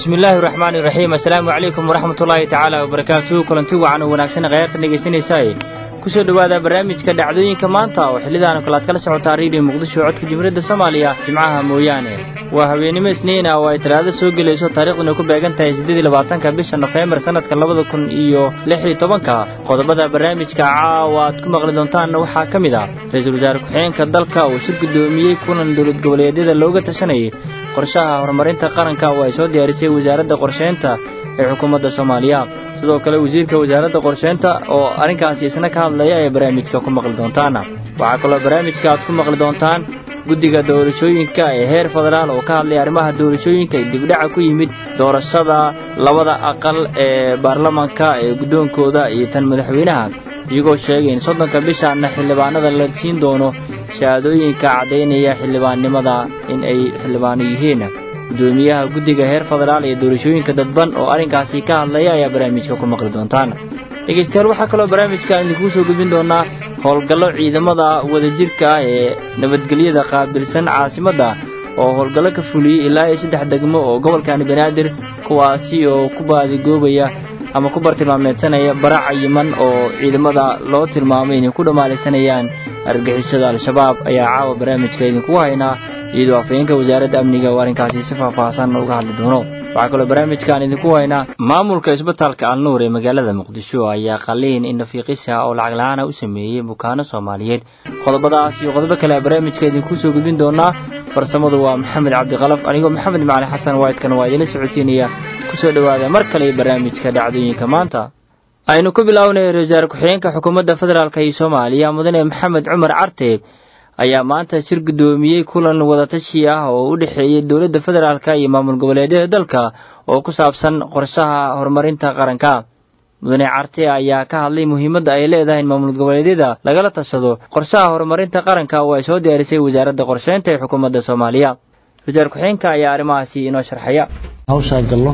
bismillaahi raxmaani raxiim assalaamu calaykum waraxmatullaahi tacaala wabarakaatuhu kulanti wacan oo wanaagsan khayaartan dhegaysanaysaay kusoo dhowaada barnaamijka dhacdooyinka maanta oo xillidaanu kale aad kala socotaa reediyo muqdisho codka jimhuriyadda soomaaliya jimcaha mooyaane waa habeennimo isniina oo ay talaado soo gelayso taariikhduna ku beegan tahay siddeed iyo labaatanka bisha nofembar sannadka labada kun iyo lix iyo tobanka qodobada barnaamijka caawa aad ku maqli doontaanna waxaa ka mid ah ra-iisul wasaare ku-xigeenka dalka uu shir guddoomiyey kulan dowlad goboleedyada looga tashanayay qorshaha horumarinta qaranka oo ay soo diyaarisay wasaaradda qorsheynta ee xukuumadda soomaaliya sidoo kale wasiirka wasaaradda qorsheynta oo arrinkaasi isna ka hadlaya ee barnaamijka ku maqli doontaan waxaa kaloo barnaamijka aad ku maqli doontaan guddiga doorashooyinka ee heer federaal oo ka hadlaya arrimaha doorashooyinka ee dibdhaca ku yimid doorashada labada aqal ee baarlamanka ee guddoonkooda iyo tan madaxweynaha iyagoo sheegay in soddonka bishaana xildhibaanada la siin doono shahaadooyinka caddaynaya xildhibaannimada in ay xildhibaano yihiin guddoomiyaha guddiga heer federaal ee doorashooyinka dadban oo arrinkaasi ka hadlaya ayaa barnaamijka ku maqli doontaan dhegaystayaal waxaa kaloo barnaamijkaan idinkuu soo gudbin doonaa howlgallo ciidamada wadajirka ah ee nabadgelyada qaabilsan caasimadda oo howlgallo ka fuliyey ilaa iyo saddex degmo oo gobolkani banaadir kuwaasi oo ku baadigoobaya ama ku bartilmaameedsanaya bara cayiman oo ciidamada loo tilmaamay inay ku dhamaalaysanayaan argixisada al-shabaab ayaa caawa barnaamijka idinkugu haynaa iyadoo afhayeenka wasaaradda amniga oo arrinkaasi si faahfaahsan uga hadli doono waxaa kaloo barnaamijkaan idinku haynaa maamulka isbitaalka alnuur ee magaalada muqdisho ayaa qaliin indhafiiqisa oo lacag la-aana u sameeyey bukaano soomaaliyeed qodobadaas iyo qodobo kale barnaamijka idinkuu soo gudbin doonaa farsamadu waa maxamed cabdikalaf anigoo maxamed macali xasan waydkan waa idinla socotiinaya kusoo dhowaada mar kale barnaamijka dhacdooyinka maanta aynu ku bilownay ra wasaare ku-xigeenka xukuumadda federaalk iyo soomaaliya mudane maxamed cumar carteeb ayaa maanta shir guddoomiyey kulan wadatashi ah oo u dhexeeyey dowladda federaalk iyo maamul goboleedyada dalka oo ku saabsan qorshaha horumarinta qaranka mudane carte ayaa ka hadlay muhiimadda ay leedahay in maamul goboleedyada lagala tashado qorshaha horumarinta qaranka oo ay soo diyaarisay wasaaradda qorsheynta ee xukuumadda soomaaliya wasaare ku-xigeenka ayaa arrimahaasi inoo sharxaya hawshaa gallo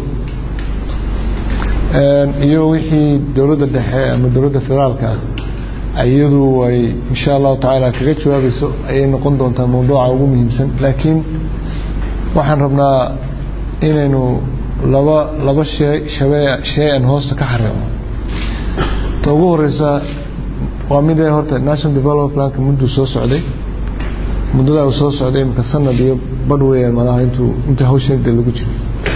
iyo wixii dowladda dhexe ama dowladda federaalka ah iyadu ay insha allahu tacaala kaga jawaabayso ayay noqon doontaa mawduuca ugu muhiimsan laakiin waxaan rabnaa inaynu laba laba shee shabee shey aan hoosta ka xareeco ta ugu horeysa waa midee horta national development planka mudduu soo socday muddadaa uu soo socday imika sanad iyo badh weeyaan malaha intuu inta hawsheeda lagu jiro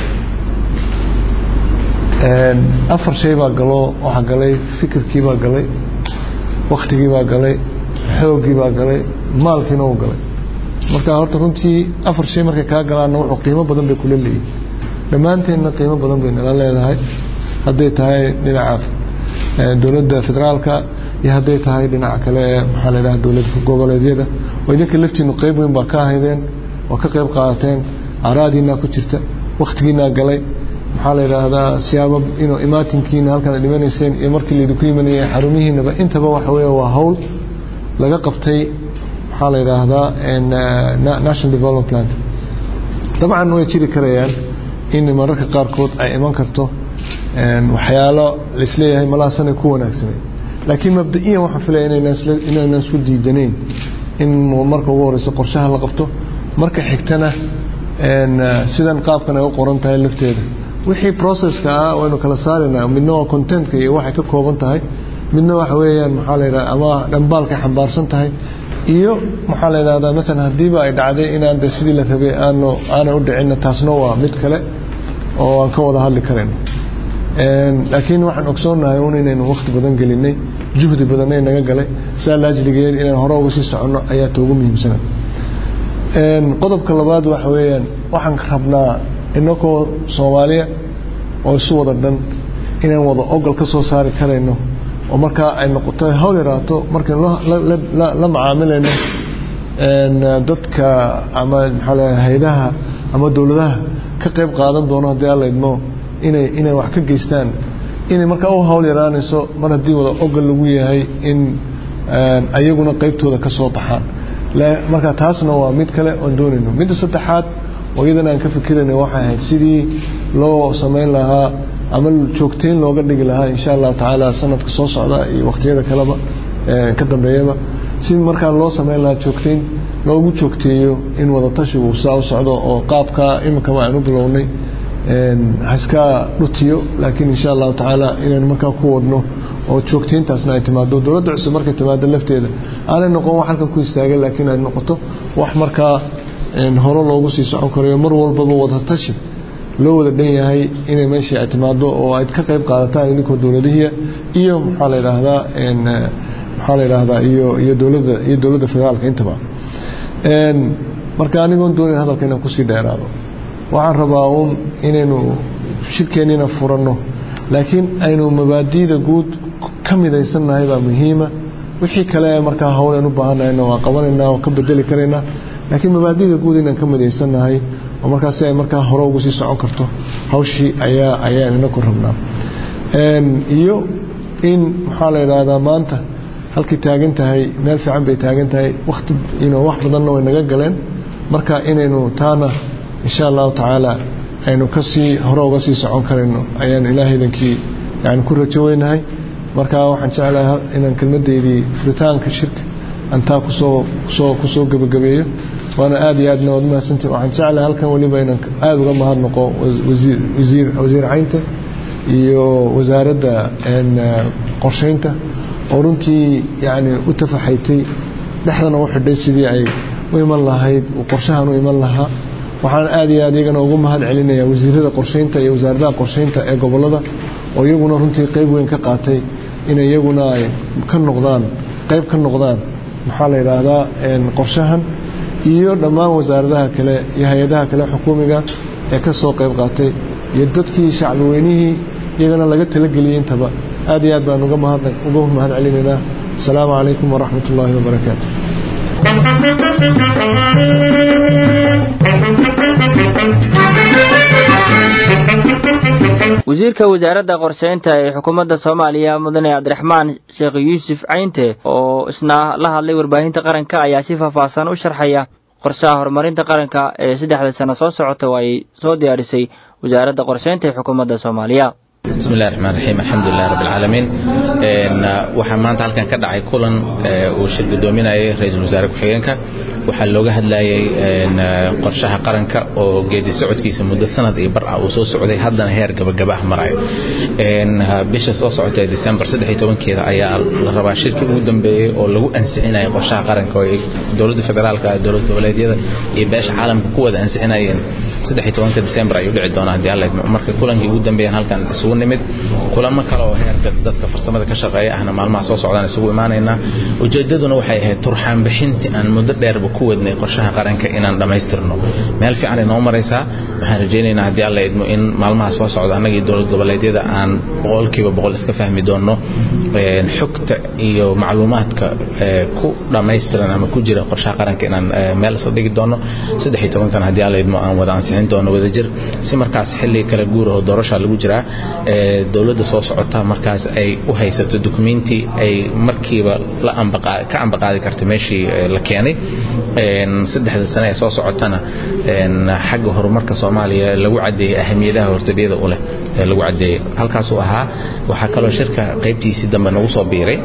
afar shay baa galoo waxaa galay fikirkii baa galay waktigii baa galay xoogii baa galay maalkiina uu galay marka horta runtii afar shay markay kaa galaanna wuxuu qiimo badan bay kula leeyihin dhammaanteenna qiimo badan bay nala leedahay hadday tahay dhinaca dowladda federaalka iyo hadday tahay dhinaca kale ee maxaa la yidhaha dowlad goboleedyada oo idinka laftiinu qeyb weyn baa ka ahaydeen oo ka qeyb qaadateen araadiinaa ku jirta wakhtigiinaa galay maxaa la yidhaahdaa siyaabo inuu imaatinkiina halkan ad dhimanayseen iyo markii laydinku yimanayay xarumihiinaba intaba waxa weeye waa hawl laga qabtay maxaa la yidhaahdaa national development plan dabcan way jiri karayaan in mararka qaarkood ay iman karto waxyaalo laisleeyahay malaasanay ku wanaagsanay laakiin mabda-iyan waxaan filaya inaynan isku diidanayn in marka ugu horeyso qorshaha la qabto marka xigtana sidan qaabkan ay u qoran tahay lafteeda wixii processka ah waynu kala saaraynaa midna waa contentka iyo waxay ka kooban tahay midna waxa weeyaan maxaa la yidhahda ama dhambaalkay xambaarsan tahay iyo maxaa la yidhahdaa masalan haddiiba ay dhacday inaan de sidii la rabay aanu aanay u dhicinna taasna waa mid kale oo aan ka wada hadli karayno laakiin waxaan ogsoonnahay un inaynu wakhti badan gelinay juhdi badanay naga galay saa laajligeed inaan hore uga sii soconno ayaa ta ugu muhiimsana qodobka labaad waxa weeyaan waxaan rabnaa inakoo soomaaliya oo isu wada dhan inaan wada ogol ka soo saari karayno oo markaa ay noqoto hawl yaraato markaynu la macaamilayno dadka ama maxaa la haydaha ama dowladaha ka qayb qaadan doono haddii alla idmo inay inay wax ka geystaan inay markaa u hawl yaraanayso mar haddii wada ogol lagu yahay in ayaguna qaybtooda ka soo baxaan marka taasna waa mid kale oon doonayno midda saddexaad oo iyadan aan ka fikirayna waxay ahayd sidii loo samayn lahaa ama joogteyn looga dhigi lahaa insha allahu tacaala sanadka soo socda iyo wakhtiyada kaleba ka dambeeyaba si markaa loo samayn lahaa joogteyn loogu joogteeyo in wadatashigu saa u socdo oo qaabka iminkaba aan u bilownay haiska dhutiyo laakiin insha allahu tacaala inaynu markaa ku wadno oo joogtayntaasna ay timaado dowladda cusub markay timaado lafteeda aanay noqon wax halkan ku istaagay laakiin ay noqoto wax markaa hore loogu sii socon karayo mar walbaba wadatashi loo wada dhan yahay inay meeshii ay timaado oo ayd ka qayb qaadataan idinkoo dowladihiia iyo maxaa la yidhaahdaa maxaa la yidhaahdaa iyo iyo dowladda iyo dowladda federaalka intaba marka anigoon doonayn hadalka inaan kusii dheeraado waxaan rabaa uun inaynu shirkeenniina furanno laakiin aynu mabaadi'da guud ka midaysannahay baa muhiima wixii kale markaa howleen u baahannahayna waa qabanaynaa oo ka bedeli karaynaa laakiin mabaadi'da guud inaan ka midaysannahay oo markaa si ay markaa hore ugu sii socon karto hawshii ayaa ayaan inaku rabnaa iyo in maxaa la yidhaahdaa maanta halkay taagan tahay meel fiican bay taagan tahay wakhti wax badanna way naga galeen marka inaynu taana insha allahu tacaala aynu kasii hore uga sii socon karayno ayaan ilaahaydankii yani ku rajo weynahay marka waxaan jeclahay inaan kelmadaydii furitaanka shirka aan taa kusoo kusoo kusoo gebagabeeyo waana aad iyo aadna waad mahadsantii waxaan jeclahay halkan weliba inaan aada uga mahadnaqo wasiir wasiir wasiir caynta iyo wasaaradda qorshaynta oo runtii yani u tafaxaytay dhexdana u xidhay sidii ay u iman lahayd qorshahan u iman lahaa waxaan aad iyo aad iyagana ugu mahad celinaya wasiirada qorshaynta iyo wasaaradaha qorshaynta ee gobolada oo iyaguna runtii qayb weyn ka qaatay inay iyaguna ay ka noqdaan qayb ka noqdaan maxaa la yidhaahdaa qorshahan iyo dhammaan wasaaradaha kale iyo hay-adaha kale xukuumiga ee ka soo qayb qaatay iyo dadkii shacbi weynihii iyagana laga talageliyey intaba aad iyo aad baan uga mahad uga mahad celinaynaa asalaamu calaykum waraxmat ullaahi wabarakaatu wasiirka wasaaradda qorsheynta ee xukuumadda soomaaliya mudane cabdiraxmaan sheekh yuusuf caynte oo isna la hadlay warbaahinta qaranka ayaa si faahfaahsan u sharxaya qorshaha horumarinta qaranka ee saddexda sano soo socota oo ay soo diyaarisay wasaaradda qorsheynta ee xukuumadda soomaaliya bismi illahi raxmaan raxiim alxamdulilah rabbi alcaalamiin waxaa maanta halkan ka dhacay kulan uu shir gudoominayay ra-iisul wasaare ku-xigeenka waxaa looga hadlayay qorshaha qaranka oo geedi socodkiisa muddo sanad iyo bar ah uu soo socday haddana heer gabagaba ah marayo bisha soo socota ee december keeda ayaa la rabaa shirkii ugu dambeeyey oo lagu ansixinaya qorshaha qaranka oo dowladda federaalka dowlad goboleedyada iyo beesha caalamka ku wada ansixinayeen december ayuu dhici doonaa haddii alla marka kulankii ugu dambeeyaan halkan isugu nimid kulamo kale oo heerka dadka farsamada ka shaqeeya ahna maalmaha soo socdaan isugu imaanaynaa ujeedaduna waxay ahayd turxaan bixintii aan muddo dheerba ku wadnay qorshaha qaranka inaan dhammaystirno meel fiican ay noo maraysaa waxaan rajaynaynaa haddii alla idmo in maalmaha soo socda annagii dowlad goboleedyada aan boqolkiiba boqol iska fahmi doonno xogta iyo macluumaadka ku dhammaystiran ama ku jira qorshaha qaranka inaan meel isla dhigi doonno saddex iyo tobankan haddii alla idmo aan wada ansixin doono wadajir si markaas xilli kala guuraho doorasha lagu jiraa dowladda soo socota markaas ay u haysato dukumenti ay markiiba ka ambaqaadi karto meeshii la keenay saddexda sane ee soo socotana xagga horumarka soomaaliya lagu cadeeyey ahamiyadaha hortabiyada u leh ee lagu cadeeyey halkaasuu ahaa waxaa kaloo shirka qaybtiisii dambe nagu soo biiray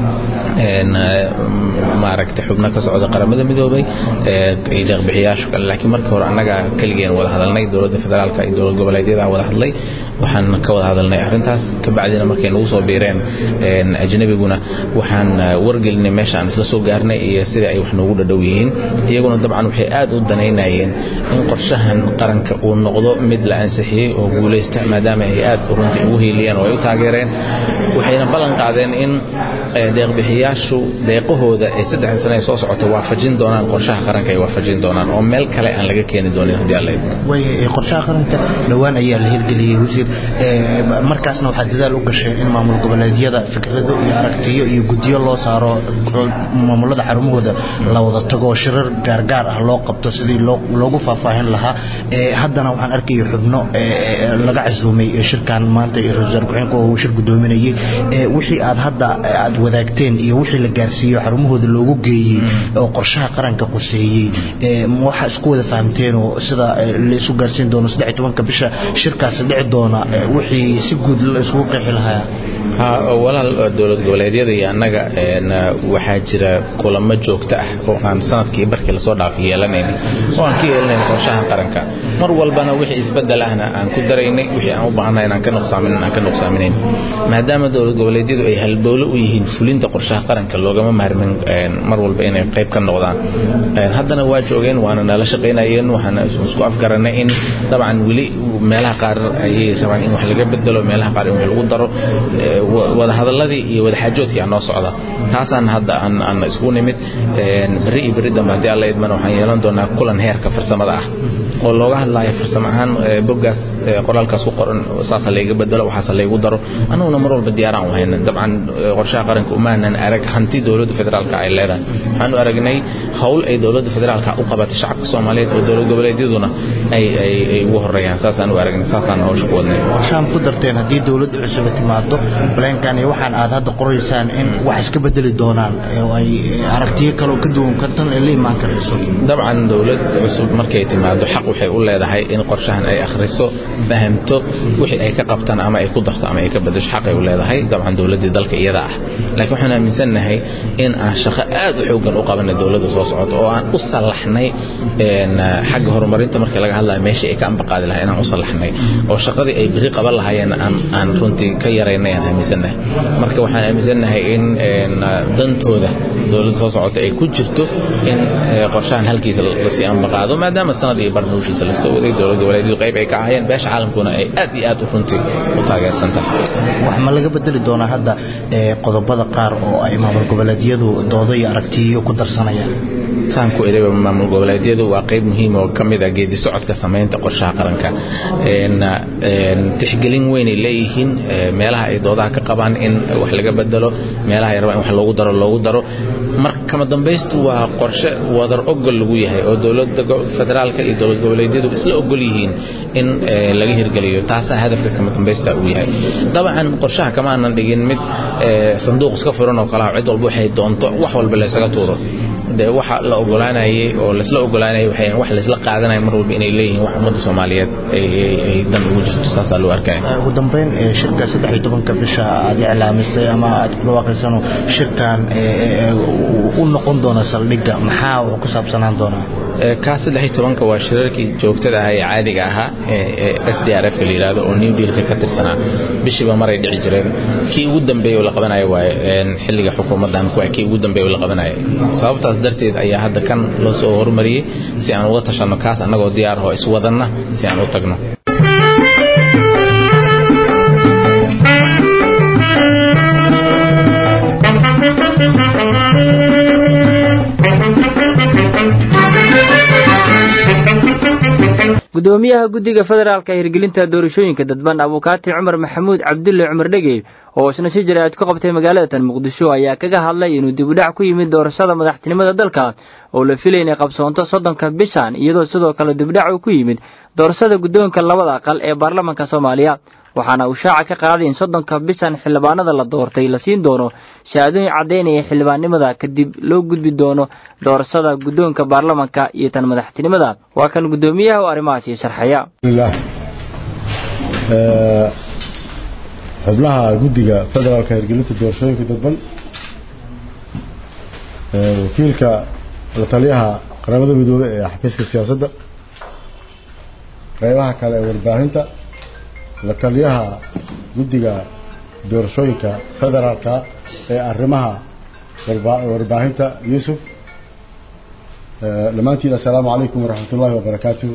maaragta xubno ka socda qaramada midoobay iyo deeqbixiyaasha kale laakiin markii hore annaga keligeen wada hadalnay dowladda federaalka iyo dowlad goboleedyada wada hadlay waxaan ka wada hadalnay arrintaas kabacdina markay nagu soo biireen ajnabiguna waxaan wargelinay meesha aan isla soo gaarnay iyo sida ay wax noogu dhadhow yihiin iyaguna dabcan waxay aad u danaynayeen in qorshahan qaranka uu noqdo mid la ansixiyey oo guulaysta maadaama ay aad runtii ugu hiiliyeen oo ay u taageereen waxayna ballan qaadeen in deeqbixiyaashu deeqahooda ay saddexda sane ee soo socota waafajin doonaan qorshaha qaranka ay waafajin doonaan oo meel kale aan laga keeni doonin haddii alla qorshaha qaranka dhowaan ayaa la hirgeliyey wasiir markaasna waxaa dadaal u gasheen in maamul goboleedyada fikrado iyo aragtiyo iyo guddiyo loo saaro maamulada xarumahooda la wada tago shirar gaargaar ah loo qabto sidii loogu faahfaahin lahaa haddana waxaan arkaya xubno laga casuumay shirkan maanta ra-isul wasaar ku-xigeenka uu shir gudoominayay wixii aad hadda aad wadaagteen iyo wixii la gaarsiiyo xarumahooda loogu geeyey oo qorshaha qaranka quseeyey waxaa isku wada fahamteen oo sida la isu gaarsiin doono saddex iyo tobanka bisha shirkaasi dhici doona wixii si guud la isugu qeexi lahaa walaal dowlad goboleedyada iyo annaga waxaa jira kulamo joogto ah oo aan sanadkii barkii lasoo dhaafay yeelanayna oo aan ka yeelanayn qorshaha qaranka mar walbana wixii isbedel ahna aan ku daraynay wixii aan u baahnay inaan ka nuqsaamin aan ka nuqsaaminayn maadaama dowlad goboleedyadu ay halbowle u yihiin fulinta qorshaha qaranka loogama maarmin mar walba inay qayb ka noqdaan haddana waa joogeen waana nala shaqaynayeen waxaana isku afgaranay in dabcan weli meelaha qaar ayay rabaan in wax laga bedelo meelaha qaar in wax lagu daro wadahadaladii iyo wadaxaajoodkii aa noo socda taasaan hadda aan isku nimid berri iyo berri dambe haddii alla idmana waxaan yeelan doonaa kulan heerka farsamada ah oo looga hadlaayo farsamo ahaan boggaas qoraalkaas ku qoran saasa layga bedelo waxaasa laygu daro annaguna mar walba diyaaraan u hayna dabcan qorshaha qaranka umaanan arag hanti dowladda federaalka ay leedahay waxaanu aragnay howl ay dowladda federaalka u qabatay shacabka soomaaliyeed oo dowlad goboleedyaduna ay ugu horeeyaan saasaan u aragnay saasaan hawsha ku wadnay qorshahan ku darteen haddii dowladda cusub timaado blankan iyo waxaan aad hadda qoraysaan in wax iska bedeli doonaan oo ay aragtiyo kale ka duwan kartan ay la imaan karayso dabcan dowlad cusub markay timaado xaq waxay u leedahay in qorshahan ay akhriso fahamto wixii ay ka qabtaan ama ay ku darto ama ay ka bedesho xaq ay u leedahay dabcan dowladdii dalka iyada ah laakiin waxaan aaminsannahay in aan shaqo aad u xoogan u qabanay dowladda soo socota oo aan u sallaxnay xagga horumarinta markii laga hadlayo meeshii ay ka ambaqaadi lahay inaan u sallaxnay oo shaqadii ay biri qaban lahaayeen aan aan runtii ka yaraynay aan aaminsannahay marka waxaan aaminsannahay in dantooda dowladda soo socota ay ku jirto in qorshahan halkiisa lasii ambaqaado maadaama sanad iyo barnaamijkiisa lasoo waday dowlad goboleedyadu qayb ay ka ahayeen beesha caalamkuna ay aad iyo aad u runtii u taageersan tahay wax ma laga bedeli doonaa hadda qodobada qaar oo ay maamul goboleedyadu doodo iyo aragtiyo ku darsanayaan saan ku idayba maamul goboleedyadu waa qayb muhiim oo ka mid ah geedi socodka samaynta qorshaha qaranka tixgelin weynay leeyihiin meelaha ay doodaha ka qabaan in wax laga bedelo meelaha ay rabaan in wax loogu daro loogu daro mar kama dambaystu waa qorshe wadar ogol lagu yahay oo dowladda federaalka iyo dowlad goboleedyadu isla ogol yihiin in laga hirgeliyo taasaa hadafka kama dambaysta uu yahay dabcan qorshaha kama aanan dhigin mid sanduuq iska furan oo kalaha cid walba waxay doonto wax walba laysaga tuuro de waxa la ogolaanayay oo laisla ogolaanayay waxay wax laisla qaadanaya mar walba inay leeyihiin wax ummadda soomaaliyeed ay dan ugu jirto saasaa loo arkaya ugu dambeyn shirka saddex iyo tobanka bisha aad iclaamisay ama aad ku dhawaaqaysano shirkan u noqon doona saldhigga maxaa uu ku saabsanaan doonaa kaa saddex iyo tobanka waa shirarkii joogtada ahaa ee caadiga ahaa ee s d r f ka la yidhahdo oo new dealka ka tirsanaa bishiiba maray dhici jireen kii ugu dambeeyey oo la qabanayo waaye xilliga xukuumaddan kuwa kii ugu dambeeyey oo la qabanayo sababtaas darteed ayaa hadda kan loo soo hormariyey si aan uga tashanno kaas annagoo diyaar oo iswadanna si aan u tagno gudoomiyaha guddiga federaalka hirgelinta doorashooyinka dadban abukaati cumar maxamuud cabdulle cumar dhegey oo isna si jaraa'id ku qabtay magaalada tan muqdisho ayaa kaga hadlay inuu dibudhac ku yimid doorashada madaxtinimada dalka oo la filay inay qabsoonto soddonka bishan iyadoo sidoo kale dibudhac uu ku yimid doorashada guddoonka labada aqal ee baarlamaanka soomaaliya waxaana uu shaaca ka qaaday in soddonka bishan xildhibaanada la doortay la siin doono shahaadooyin caddaynaya xildhibaannimada kadib loo gudbi doono doorashada guddoonka baarlamanka iyo tan madaxtinimada waa kan guddoomiyaha oo arrimahaasi sharxaya xubnaha guddiga federaalka hirgelinta doorashooyinka dadban wakiilka la taliyaha qaramada midoobey ee xafiiska siyaasadda qaybaha kale ee warbaahinta la taliyaha guddiga doorashooyinka federaalka ee arrimaha warbaahinta yuusuf dhammaantiin assalaamu calaykum waraxmat ullaahi wabarakaatuh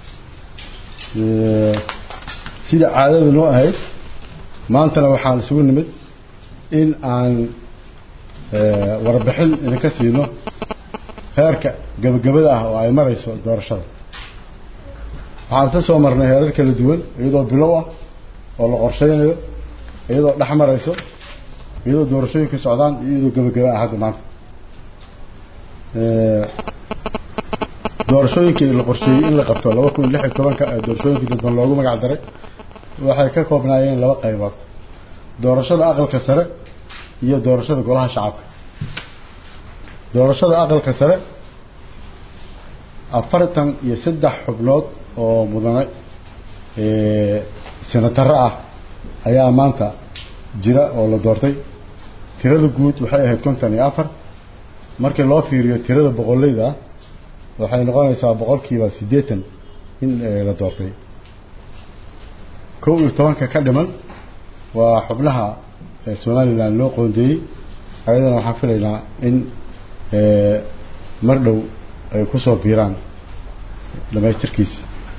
sida caadada noo ahayd maantana waxaan isugu nimid in aan warbixin idinka siino heerka gebagabada ah oo ay marayso doorashada waxaan ka soo marnay heerar kala duwan iyadoo bilow ah oo la qorshaynayo iyadoo dhex marayso iyadoo doorashooyinka socdaan iyo iyadoo gebagaba ah hadda maanta doorashooyinkii la qorsheeyey in la qabto laba kun lix iyo tobanka ee doorashooyinkii dadban loogu magac daray waxay ka koobnaayeen laba qaybood doorashada aqalka sare iyo doorashada golaha shacabka doorashada aqalka sare afartan iyo saddex xubnood oo mudane senataro ah ayaa maanta jira oo la doortay tirada guud waxay ahayd konton iyo afar markii loo fiiriyo tirada boqoleyda ah waxay noqonaysaa boqolkiiba siddeetan in la doortay kow iyo tobanka ka dhiman waa xubnaha somalilan loo qoondeeyey ayadana waxaan filaynaa in mar dhow ay ku soo biiraan dhamaystirkiisa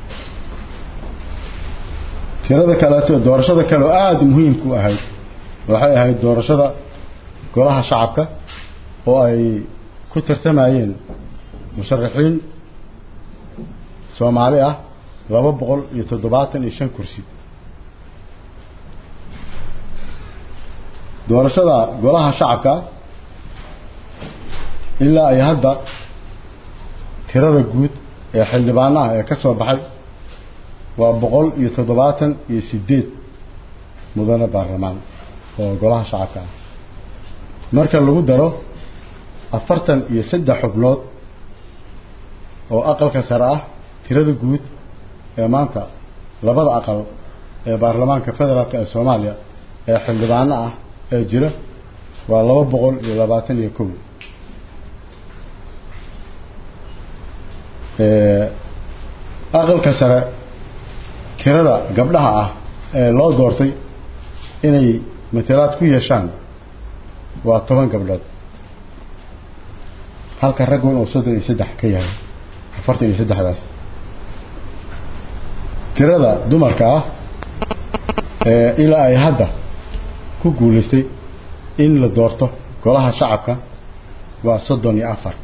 tirada kaleeto doorashada kale oo aada muhiimku ahayd waxay ahayd doorashada golaha shacabka oo ay ku tartamayeen musharaxiin soomaali ah laba boqol iyo toddobaatan iyo shan kursi doorashada golaha shacabka ilaa ay hadda tirada guud ee xildhibaanaha ee ka soo baxay waa boqol iyo toddobaatan iyo siddeed mudane baarlamaan oo golaha shacabka ah marka lagu daro afartan iyo saddex xubnood oo aqalka sare ah tirada guud ee maanta labada aqal ee baarlamaanka federaalk ee soomaaliya ee xildhibaano ah ee jira waa laba boqol iyo labaatan iyo kow aqalka sare tirada gabdhaha ah ee loo doortay inay matalaad ku yeeshaan waa toban gabdhood halka raggun uu soddon iyo saddex ka yahay afartan iyo saddexdaas tirada dumarka ah ee ilaa ay hadda ku guulaystay in la doorto golaha shacabka waa soddon iyo afar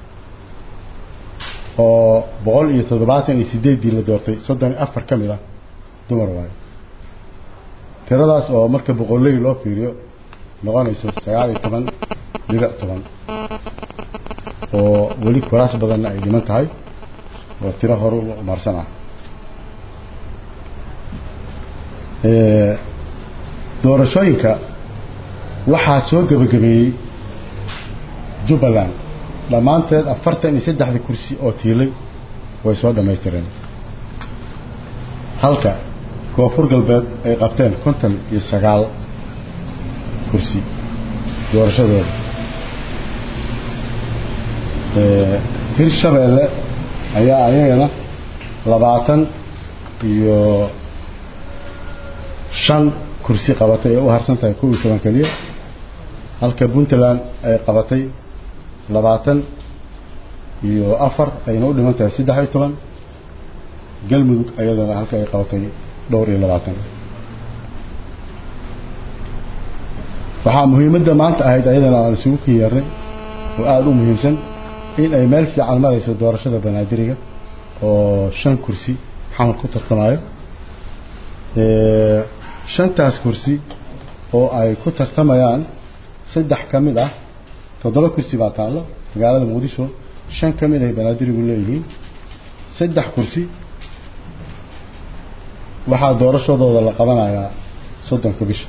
oo boqol iyo toddobaatan iyo sideeddii la doortay soddon iyo afar ka mid ah dumar waayo tiradaas oo marka boqolley loo fiiriyo noqonayso sagaal iyo toban dhibic toban oo weli kuraas badanna ay dhiman tahay oo tiro horu marsan ah doorashooyinka waxaa soo gebagabeeyey jubbaland dhammaanteed afartan iyo saddexda kursi oo tiilay way soo dhammaystireen halka koonfur galbeed ay qabteen konton iyo sagaal kursi doorashadooda hirshabeelle ayaa ayagana labaatan iyo shan kursi qabatay ee u harsan tahay kow iyo toban keliya halka puntland ay qabatay labaatan iyo afar ayna u dhiman tahay saddex iyo toban galmudug ayadana halka ay qabatay dhowr iyo labaatan waxaa muhiimadda maanta ahayd ayadana aan isugu kiyeernay oo aada u muhiimsan in ay meel fiican marayso doorashada banaadiriga oo shan kursi xamar ku tartamayo shantaas kursi oo ay ku tartamayaan saddex ka mid ah toddoba kursi baa taallo magaalada muqdisho shan ka mid ay banaadirigu leeyihiin saddex kursi waxaa doorashadooda la qabanayaa soddonka bisha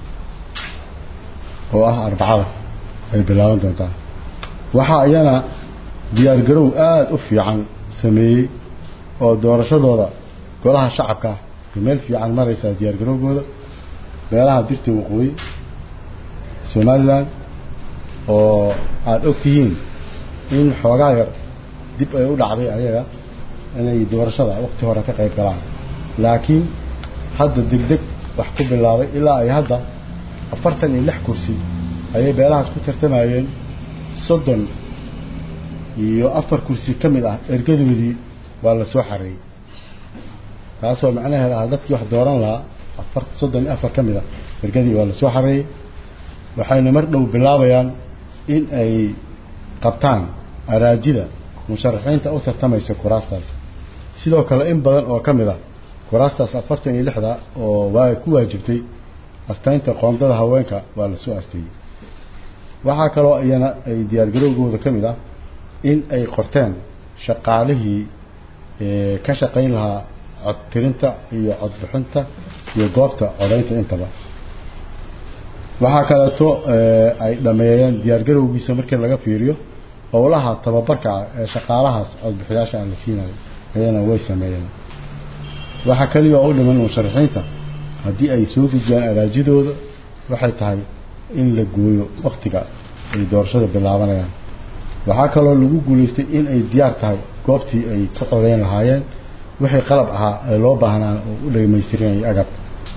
oo ah arbacada ay bilaaban doontaa waxaa iyana diyaargarow aada u fiican sameeyey oo doorashadooda golaha shacabka ah meel fiican maraysaa diyaargarowgooda meelaha dirta waqooyi somalilan oo aada og tihiin in xoogaa yar dib ay u dhacday ayaga inay doorashada waqti hore ka qayb galaan laakiin hadda degdeg wax ku bilaabay ilaa ay hadda afartan iyo lix kursi ayay beelahaas ku tartamayeen soddon iyo afar kursi ka mid ah ergadoodii waa la soo xareeyey taasoo macnaheeda ah dadkii wax dooran lahaa afar soddon iyo afar ka mid ah ergadii waa la soo xareeyey waxayna mar dhow bilaabayaan in ay qabtaan araajida musharaxiinta u tartamaysa kuraastaas sidoo kale in badan oo ka mid ah kuraastaas afartan iyo lixda oo waa ku waajibtay astaynta qoondada haweenka waa la soo asteeyey waxaa kaloo iyana ay diyaargarowgooda ka mid ah in ay qorteen shaqaalihii ka shaqayn lahaa codtirinta iyo codbixinta iyo goobta codaynta intaba waxaa kaleeto ay dhameeyeen diyaargarowgiisa markii laga fiiriyo howlaha tababarka ah ee shaqaalahaas codbixiyaasha aan la siinayo ayana way sameeyeen waxaa kaliya oo u dhiman musharaxiinta haddii ay soo gudbiyaan araajidooda waxay tahay in la gooyo waktiga ay doorashada bilaabanayaan waxaa kaloo lagu guulaystay in ay diyaar tahay goobtii ay ka codeyn lahaayeen wixii qalab ahaa ee loo baahnaan oo u dhamaystirinayay agabka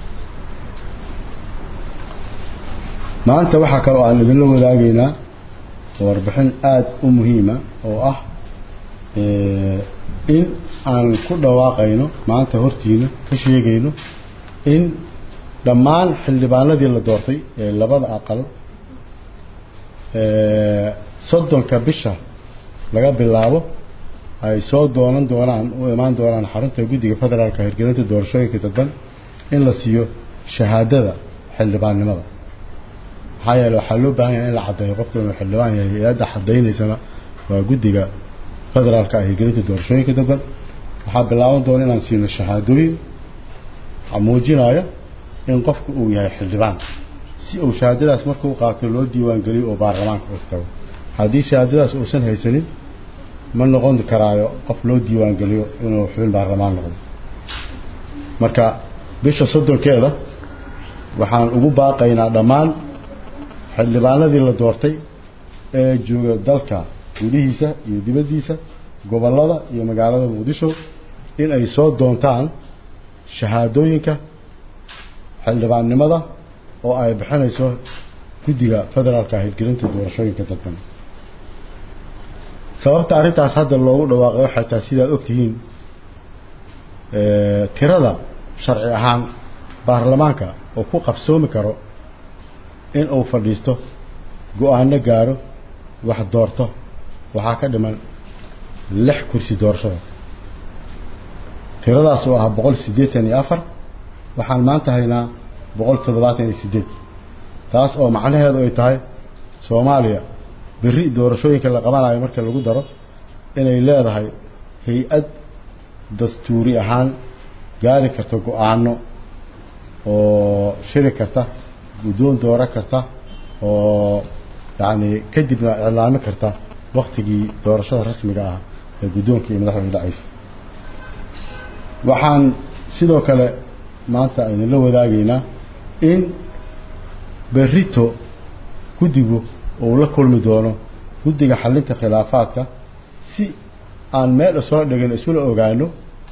maanta waxaa kaloo aan idinla wadaagaynaa warbixin aada u muhiima oo ah in aan ku dhawaaqayno maanta hortiina ka sheegayno in dhammaan xildhibaanadii la doortay ee labada aqal soddonka bisha laga bilaabo ay soo doonan doonaan u imaan doonaan xarunta guddiga federaalka hirgelinta doorashooyinka dadban in la siiyo shahaadada xildhibaannimada maxaa yeele waxaa loo baahan yahay in la caddeeyo qofka inuu xildhibaan yahay hay-adda caddaynaysana waa guddiga federaalka hirgelinta doorashooyinka dadban waxaa bilaaban doona inaan siino shahaadooyin muujinaya in qofku uu yahay xildhibaan si uu shahaadadaas markuu qaato loo diiwaangeliyo oo baarlamaanka u tago haddii shahaadadaas uusan haysanin ma noqon karaayo qof loo diiwaangeliyo inuu xubin baarlamaan noqdo marka bisha soddonkeeda waxaan ugu baaqaynaa dhammaan xildhibaanadii la doortay ee jooga dalka gudihiisa iyo dibaddiisa gobollada iyo magaalada muqdisho in ay soo doontaan shahaadooyinka xildhibaannimada oo ay bixinayso guddiga federaalka hirgelinta doorashooyinka dadban sababta arrintaas hadda loogu dhawaaqay waxay tahay sidaad ogtihiin tirada sharci ahaan baarlamaanka oo ku qabsoomi karo in uu fadhiisto go-aano gaaro wax doorto waxaa ka dhiman lix kursi doorashada tiradaas oo ah boqol siddeetan iyo afar waxaan maanta haynaa boqol toddobaatan iyo siddeed taas oo macnaheedu ay tahay soomaaliya berri doorashooyinka la qabanayo marka lagu daro inay leedahay hay-ad dastuuri ahaan gaari karta go-aano oo shiri karta guddoon dooro karta oo yacni kadibna iclaami karta waktigii doorashada rasmiga ah ee guddoonka iyo madaxda dhacaysa waxaan sidoo kale maanta idinla wadaagaynaa in berrito guddigu uu la kulmi doono guddiga xallinta khilaafaadka si aan meel isula dhigin isula ogaano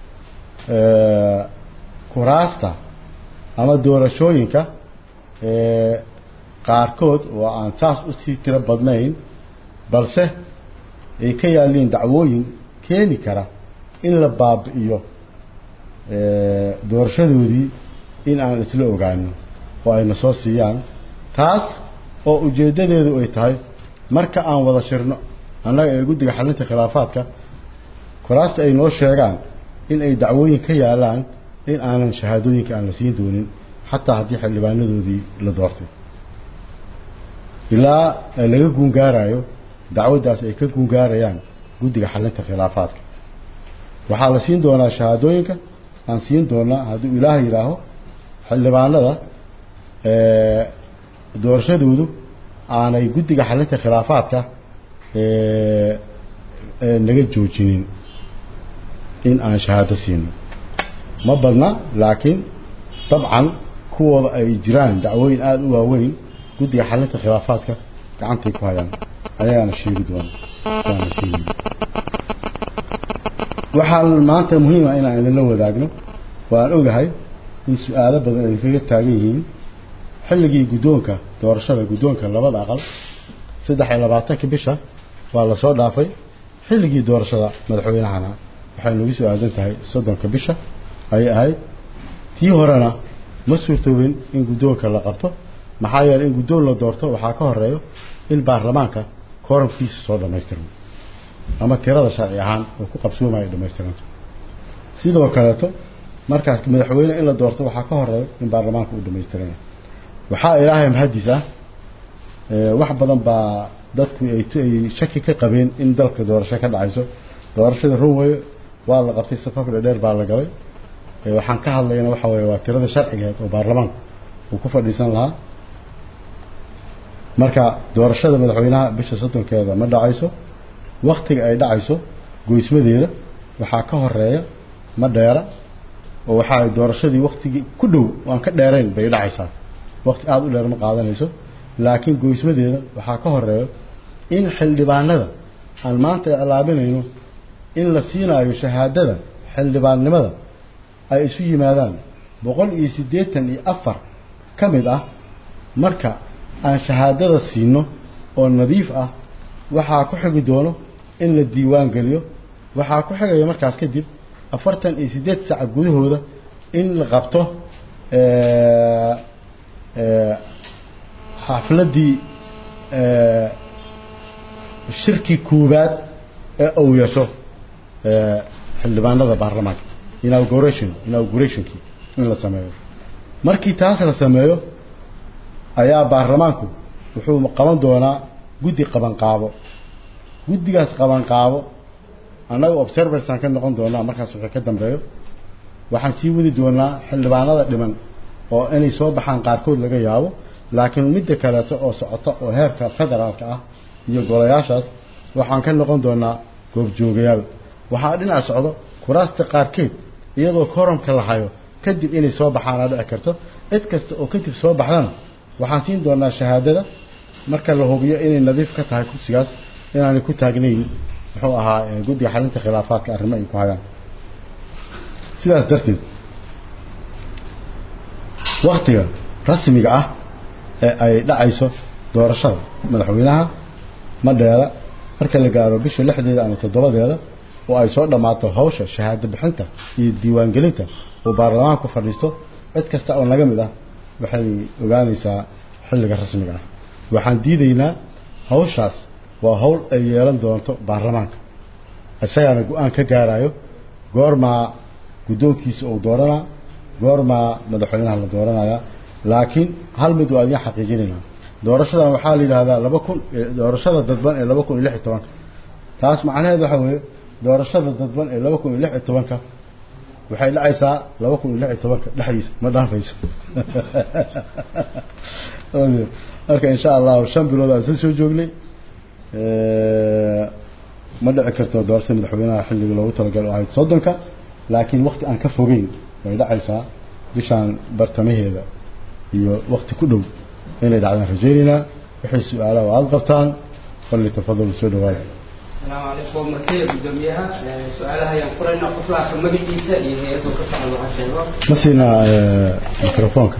kuraasta ama doorashooyinka qaarkood oo aan saas usii tiro badnayn balse ay ka yaalliin dacwooyin keeni kara in la baabi'iyo doorashadoodii in aan isla ogaano oo ayna soo siiyaan taas oo ujeeddadeedu ay tahay marka aan wada shirno annaga ee guddiga xallinta khilaafaadka kuraasta ay noo sheegaan in ay dacwooyin ka yaalaan in aanan shahaadooyinka aan la siin doonin xataa haddii xildhibaanadoodii la doortay ilaa laga guungaarayo dacwaddaas ay ka guungaarayaan guddiga xallinta khilaafaadka waxaa la siin doonaa shahaadooyinka aan siin doonaa hadduu ilaah yidhaaho xildhibaanada doorashadoodu aanay guddiga xallinta khilaafaadka naga joojinin in aan shahaado siino ma badna laakiin dabcan kuwooda ay jiraan dacwooyin aada u waaweyn guddiga xallinta khilaafaadka gacantay ku hayaan ayaana sheegi doona waana sheegi waxaa maanta muhiima inaan idinla wadaagno waan ogahay in su-aalo badan ay kaga taagan yihiin xilligii guddoonka doorashada guddoonka labada aqal saddex iyo labaatanka bisha waa la soo dhaafay xilligii doorashada madaxweynahana waxay nagu soo aadan tahay soddonka bisha ayay ahayd tii horena ma suurtoobin in guddoonka la qabto maxaa yeeley in guddoon la doorto waxaa ka horeeyo in baarlamaanka kooramkiisa soo dhammaystirmo ama tirada sharci ahaan oo ku qabsoomaya dhammaystiranto sidoo kaleeto markaas madaxweyne in la doorto waxaa ka horeeyo in baarlamaanka uu dhammaystiranya waxaa ilaahay mahaddiis ah wax badan baa dadku ay ay shaki ka qabeen in dalka doorasho ka dhacayso doorashada runway waa la qabtay safaf dheer baa la galay waxaan ka hadlayna waxa weeye waa tirada sharcigeed oo baarlamaanku uu ku fadhiisan lahaa marka doorashada madaxweynaha bisha soddonkeeda ma dhacayso waktiga ay dhacayso goysmadeeda waxaa ka horeeya ma dheera oo waxaa doorashadii waktigii ku dhow aan ka dheerayn bay dhacaysaa waqti aada u dheer ma qaadanayso laakiin goysmadeeda waxaa ka horeeyo in xildhibaanada aan maanta iclaabinayno in la siinaayo shahaadada xildhibaannimada ay isu yimaadaan boqol iyo siddeetan iyo afar ka mid ah marka aan shahaadada siino oo nadiif ah waxaa ku xigi doono in la diiwaan geliyo waxaa ku xigaya markaas kadib afartan iyo siddeed saac gudahooda in la qabto xafladdii shirkii koowaad ee uu yeesho xildhibaanada baarlamaanka inauguration inaugurationkii in la sameeyo markii taas la sameeyo ayaa baarlamaanku wuxuu qaban doonaa guddi qabanqaabo guddigaas qabanqaabo annaga observersaan ka noqon doonaa markaas wixii ka dambeeyo waxaan sii wadi doonaa xildhibaanada dhiman oo inay soo baxaan qaarkood laga yaabo laakiin midda kaleeto oo socota oo heerka federaalka ah iyo golayaashaas waxaan ka noqon doonaa goobjoogayaal waxaa dhinac socdo kuraasta qaarkeed iyadoo koramka la hayo kadib inay soo baxaana dhici karto cid kasta oo kadib soo baxdana waxaan siin doonaa shahaadada marka la hubiyo inay nadiif ka tahay kursigaas inaanay ku taagnayn muxuu ahaa guddiga xalinta khilaafaadka arrimo ay ku hayaan sidaas darteed waktiga rasmiga ah ee ay dhacayso doorashada madaxweynaha ma dheera marka la gaaro bisha lixdeeda ama toddobadeeda oo ay soo dhammaato hawsha shahaado bixinta iyo diiwaangelinta uu baarlamaanku fadhiisto cid kasta oo naga mid ah waxay ogaanaysaa xilliga rasmiga ah waxaan diidaynaa hawshaas waa hawl ay yeelan doonto baarlamaanka isagaana go-aan ka gaarayo goormaa guddoonkiisa uu dooranaa goormaa madaxweynaha la dooranaya laakiin hal mid waa idiin xaqiijinaynaa doorashadan waxaa la yidhaahdaa laba kun doorashada dadban ee laba kun iyo lix iyo tobanka taas macnaheed waxaa weeye doorashada dadban ee laba kun iyo lix iyo tobanka waxay dhacaysaa laba kun iyo lix iyo tobanka dhexdiisa ma dhaafayso marka insha allahu shan bilood aan isla soo joognay ma dhici karto doorashada madaxweynaha xilliga loogu talagalay oo ahayd soddonka laakiin wakti aan ka fogeyn way dhacaysaa bishaan bartamaheeda iyo wakti ku dhow inay dhacdaan rajaynaynaa waxay su-aalaha oo aada qabtaan falli tafadal soo dhawaada السلام عليكم مرتين قدوميها سؤالها ينفرنا قفلها في مجلسة اللي هي يدو كسر الله الشيطان ma siinaa mikrofoonka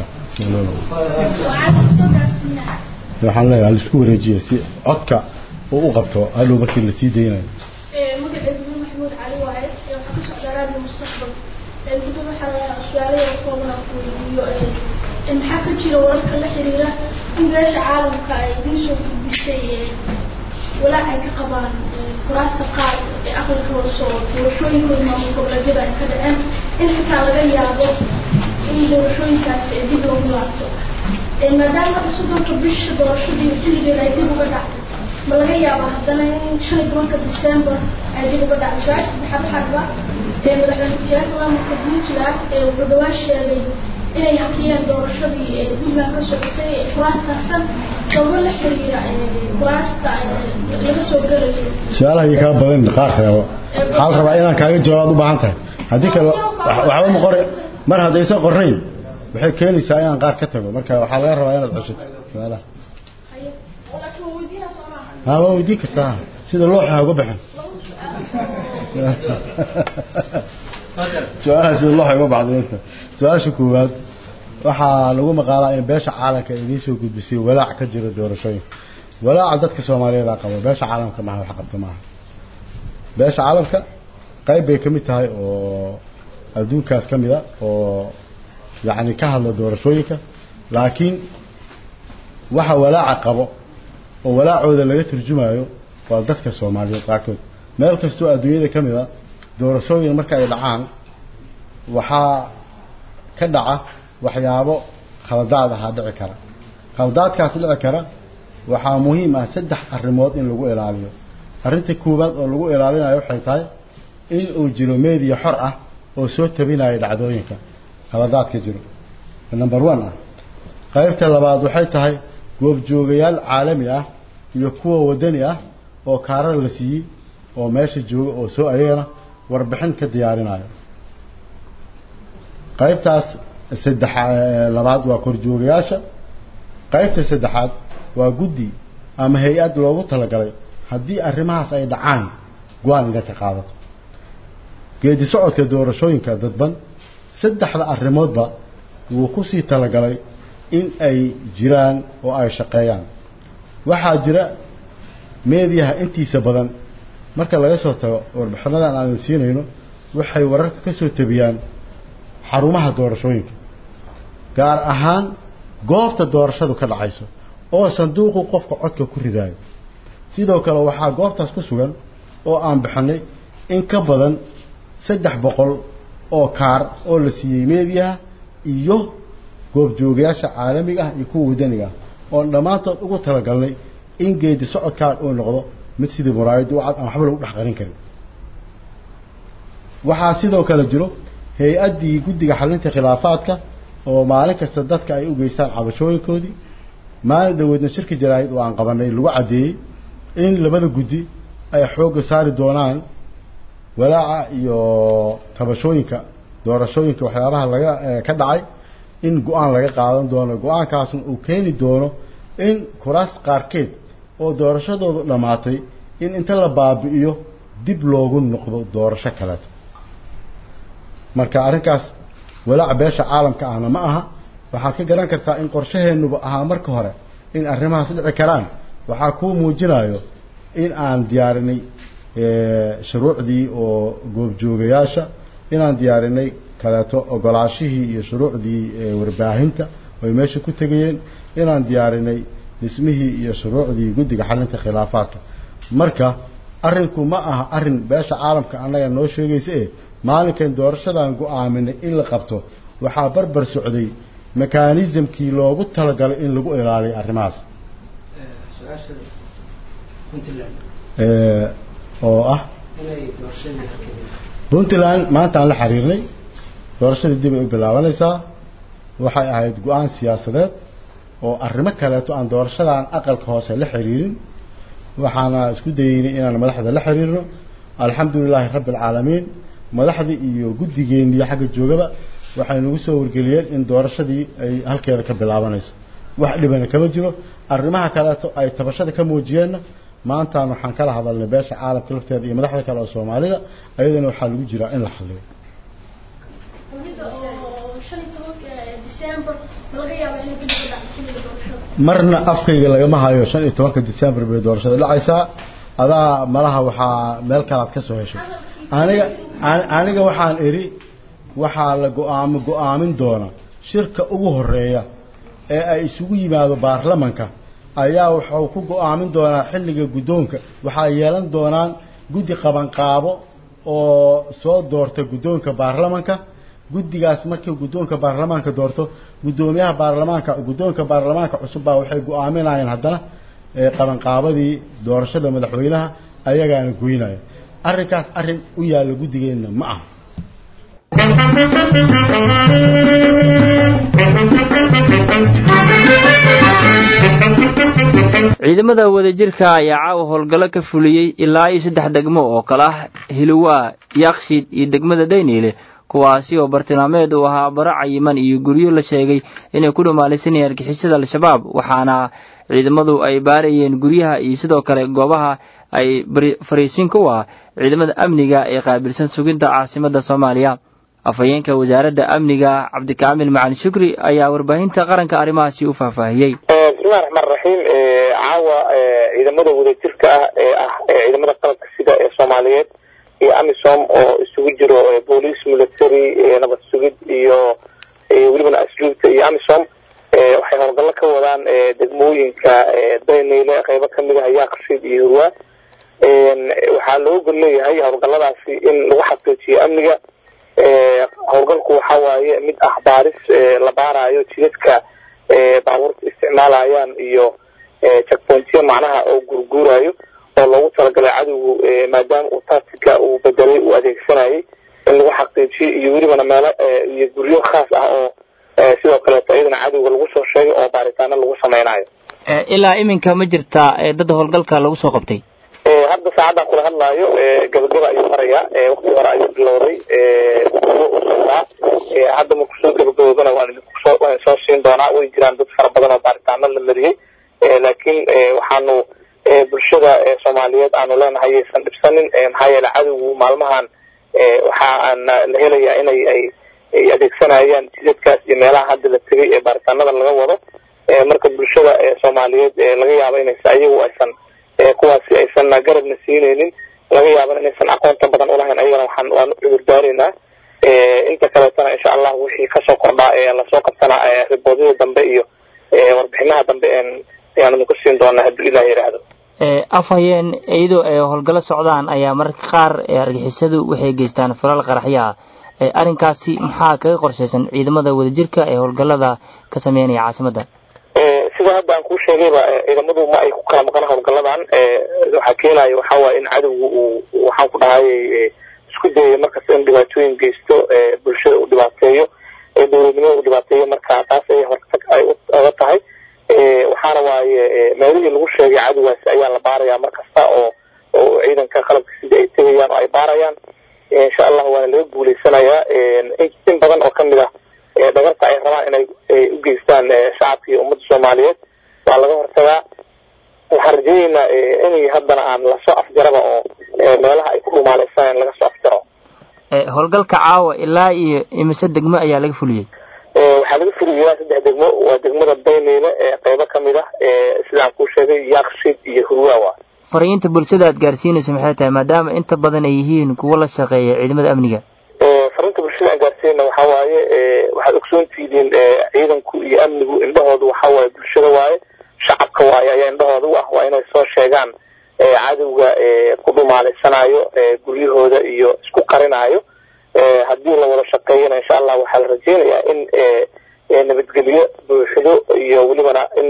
waxaan leeyahay halisku wareejiya si codka uu u qabto hadhow markii la sii daynayo magacaygu bin maxamuud cali waaye waxaa ka socdaa raadiyo mustaqbal gudub waxaa su-aalaha koobana ku weydiiyo maxaa ka jira wararka la xiriira in beesha caalamka ay idiin soo gudbisay walaac ay ka qabaan kuraasta qaar ee aqalka hoose oo doorashooyinkooda maamul goboleedyada ay ka dhaceen in xitaa laga yaabo in doorashooyinkaasi ay dib loogu laabto maadaama soddonka bisha doorashadii xilligeeda ay dib uga dhacday ma laga yaabaa haddana in shan iyo tobanka december ay dib uga dhacday su-aasha saddexaad waxaa dhiba madaxweyne ku-xigeenka maamulka puntland ee wuxuu dhawaan sheegay inay hakiyeen doorashadii puntland ka socotay kuraastasan sababo la xiriira kuraasta laga soo gelayo su-aalaha iyo kaa badan qaar reebo waxaa la rabaa inaan kaaga jawaab u baahan tahay haddii kale waxba ma qore mar haddaysan qornayn waxay keenaysaa inaan qaar ka tago marka waxaa laga rabaa inaad ceshato su-aalaha laakiin waa weydiinaa soo maaha haa waa weydiin kartaa sida looxa ha uga baxin su-aalaha sida looxa uga baxday inta su-aasha koowaad waxaa lagu maqaalaa in beesha caalamka ay idiin soo gudbisay walaac ka jira doorashooyinka walaaca dadka soomaaliyeed aa qabo beesha caalamka maaha wax qabta maaha beesha caalamka qayb bay ka mid tahay oo adduunkaas ka mid a oo yacni ka hadla doorashooyinka laakiin waxa walaaca qabo oo walaacooda laga turjumayo waa dadka soomaaliyeed qaarkood meel kastoo adduunyada ka mid a doorashooyin marka ay dhacaan waxaa ka dhaca waxyaabo khaladaad ahaa dhici kara khaladaadkaas dhici kara waxaa muhiim ah saddex arrimood in lagu ilaaliyo arrinta koowaad oo lagu ilaalinayo waxay tahay in uu jiro meediya xor ah oo soo tabinayo dhacdooyinka khaladaadka jiro number one ah qaybta labaad waxay tahay goobjoogayaal caalami ah iyo kuwa wadani ah oo kaarar la siiyey oo meesha jooga oo soo ayagana warbixin ka diyaarinayo qaybtaas saddex labaad waa korjoogayaasha qaybta saddexaad waa guddi ama hay-ad loogu talagalay haddii arrimahaas ay dhacaan go-aan inay ka qaadato geedi socodka doorashooyinka dadban saddexda arrimoodba wuu kusii talagalay in ay jiraan oo ay shaqeeyaan waxaa jira meediyaha intiisa badan marka laga soo tago warbixinadan aanan siinayno waxay wararka ka soo tabiyaan xarumaha doorashooyinka gaar ahaan goobta doorashadu ka dhacayso oo sanduuqu qofka codka ku ridaayo sidoo kale waxaa goobtaas ku sugan oo aan bixinay in ka badan saddex boqol oo kaar oo la siiyey meediyaha iyo goobjoogayaasha caalamiga ah iyo kuwa wadaniga ah oon dhammaantood ugu talagalnay in geedi socodkaan uu noqdo mid sidii muraayadda u cad aan waxba lagu dhex qarin karin waxaa sidoo kale jiro hay-addii guddiga xalinta khilaafaadka oo maalin kasta dadka ay u geystaan cabashooyinkoodii maalin dhaweedna shirka jaraa'id oo aan qabanay lagu caddeeyey in labada guddi ay xoogga saari doonaan walaaca iyo tabashooyinka doorashooyinka waxyaabaha laga ka dhacay in go-aan laga qaadan doono go-aankaasna uu keeni doono in kuraas qaarkeed oo doorashadoodu dhammaatay in inta la baabi'iyo dib loogu noqdo doorasho kaleeto marka arrinkaas walaaca beesha caalamka ahna ma aha waxaad ka garan kartaa in qorshaheennuba ahaa marka hore in arrimahaas dhici karaan waxaa kuu muujinayo in aan diyaarinay shuruucdii oo goobjoogayaasha inaan diyaarinay kaleeto ogolaashihii iyo shuruucdii warbaahinta oy meesha ku tegayeen inaan diyaarinay dhismihii iyo shuruucdii guddiga xalinta khilaafaadka marka arrinku ma aha arrin beesha caalamka annaga noo sheegaysa e maalinkan doorashadan go-aaminay in la qabto waxaa barbar socday mekanismkii loogu talagalay in lagu ilaaliyo arrimahaas oo ah puntland maanta aan la xiriirnay doorashadii dib ay u bilaabanaysaa waxay ahayd go-aan siyaasadeed oo arrimo kaleeto aan doorashadan aqalka hoose la xiriirin waxaana isku dayeynay inaan madaxda la xiriirno alxamdulilaahi rabbi alcaalamiin madaxdii iyo guddigeeniyo xagga joogaba waxay nagu soo wargeliyeen in doorashadii ay halkeeda ka bilaabanayso wax dhibana kama jiro arrimaha kaleeto ay tabashada ka muujiyeenna maantaan waxaan kala hadalnay beesha caalamka lafteeda iyo madaxda kale oo soomaalida ayadana waxaa lagu jiraa in la xaliyo marna afkayga lagama hayo shan iyo tobanka december bay doorashada dhacaysaa adaa malaha waxaa meel kalaad ka soo heshay aniga aniga waxaan idhi waxaa la go-aamo go-aamin doona shirka ugu horeeya ee ay isugu yimaado baarlamanka ayaa wuxuu ku go-aamin doonaa xilliga guddoonka waxaa yeelan doonaan guddi qabanqaabo oo soo doorta guddoonka baarlamanka guddigaas markii guddoonka baarlamaanka doorto guddoomiyaha baarlamaanka guddoonka baarlamaanka cusub baa waxay go-aaminayeen haddana qabanqaabadii doorashada madaxweynaha ayagaana goynaya arrinkaas arrin u yaalla guddigeenna ma aha ciidamada wadajirka ayaa caawa howlgallo ka fuliyey ilaa iyo saddex degmo oo kale ah hilowaa yakshiid iyo degmada dayniile kuwaasi oo bartilmaameed uu ahaa baro cayiman iyo guryo la sheegay inay ku dhumaalaysanayeen argixisada al-shabaab waxaana ciidamadu ay baarayeen guryaha iyo sidoo kale goobaha ay fariisinka u ah ciidamada amniga ee qaabilsan suginta caasimadda soomaaliya afhayeenka wasaaradda amniga cabdikaamil macalin shukri ayaa warbaahinta qaranka arrimahaasi u faahfaahiyey bismillahi raxmaan raxiim caawa ciidamada wadajirka ah ee ah ciidamada qalabka sida ee soomaaliyeed iyo amisom oo isugu jiro boolice military nabad sugid iyo welibana asluubta iyo amisom waxay howlgallo ka wadaan degmooyinka dayneyle qeybo kamid ah yaaqshiid iyo hurwaa waxaa loo gol leeyahay howlgalladaasi in lagu xaqiijiyo amniga howlgalku waxa waaye mid ah baaris la baarayo jidadka baabuurta isticmaalayaan iyo checkpointyo macnaha oo gurguurayo oo loogu talagalay cadowgu maadaama uu tactica uu bedelay uu adeegsanayay in lagu xaqiijiyo iyo welibana meelo iyo guryo khaas ah oo sidoo kaleeto iyadana cadowga lagu soo sheegay oo baaritaano lagu sameynayo ilaa iminka ma jirtaa dad howlgalka lagu soo qabtay hadda saacaddan kula hadlaayo gabagaba ayuu marayaa wakti hore ayuu bilowday u socdaa hadda marku soo gabagaboobana waan soo siin doonaa way jiraan dad fara badan oo baaritaano baaritaano la mariyey laakiin waxaanu bulshada soomaaliyeed aanu leenahay aysan dhibsanin maxaa yeele cadowgu maalmahan waxaa la helayaa inay ay ay adeegsanayaan jidadkaas iyo meelaha hadda la tegay ee baaritaanada laga wado marka bulshada soomaaliyeed laga yaabo inaysa ayagu aysan kuwaasi aysan garabna siineynin laga yaabana inaysan aqoonta badan ulahayn ayagana waxaan waanu cudurdaareynaa inta kaleetana insha allah wixii kasoo kordhaa ee lasoo qabtana riboodyada dambe iyo warbixinaha dambe ayaanu idinku siin doonaa hadduu ilah yidhaahdo afhayeen iyadoo ay howlgalo socdaan ayaa mararka qaar argixisadu waxay geystaan falal qaraxyaa arrinkaasi maxaa kaga qorshaysan ciidamada wadajirka ee howlgalada ka sameynaya caasimadda sida hadda aan kuu sheegayba ciidamadu ma ay ku kala maqan howlgaladan waxaa keenaya waxaa waaye in cadowgu uu waxaan ku dhahayay isku dayaya markasta in dhibaatooyin geysto bulshada uu dhibaateeyo dowladnimada uu dhibaateeyo marka taas ay hortag ay oga tahay waxaana waaye meelihii lagu sheegay cadowgaasi ayaa la baarayaa mar kasta oo oo ciidanka qalabka sida ay tegayaan oo ay baarayaan insha allah waana laga guuleysanayaa in badan oo kamid ah dhagarta ay rabaan inay u geystaan shacabka iyo ummadda soomaaliyeed waa laga hortagaa waxaan rajayneynaa inay haddana aan lasoo afjaraba oo meelaha ay ku dhumaaleysanayaan laga soo afjaro howlgalka caawa ilaa iyo imise degmo ayaa laga fuliyey waxaa laga fuliyay ilaa saddex degmo waa degmada baymeyle ee qeybo kamid ah sidaan kuu sheegay yaaqshid iyo hurwaawa fariinta bulshada aad gaarsiinayso maxay tahay maadaama inta badan ay yihiin kuwo la shaqeeya ciidamada amniga fariinta bulshada aan gaarsiinayna waxaa waaye waxaad ogsoontihiin ciidanku iyo amnigu indhahoodu waxaa waaye bulshada waaye shacabka waaye ayaa indhahooda u ah waa inay soo sheegaan cadowga ku dhumaaleysanaayo guryahooda iyo isku qarinaayo haddii la wada shaqeeyana insha allah waxaa la rajeynayaa in nabadgelyo buuxdo iyo welibana in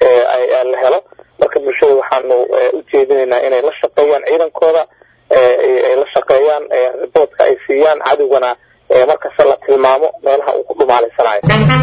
la helo marka bulshada waxaanu ujeedinaynaa inay la shaqeeyaan ciidankooda ay la shaqeeyaan riboodka ay siiyaan cadowgana markasta la tilmaamo meelaha uu ku dhumaaleysanaayo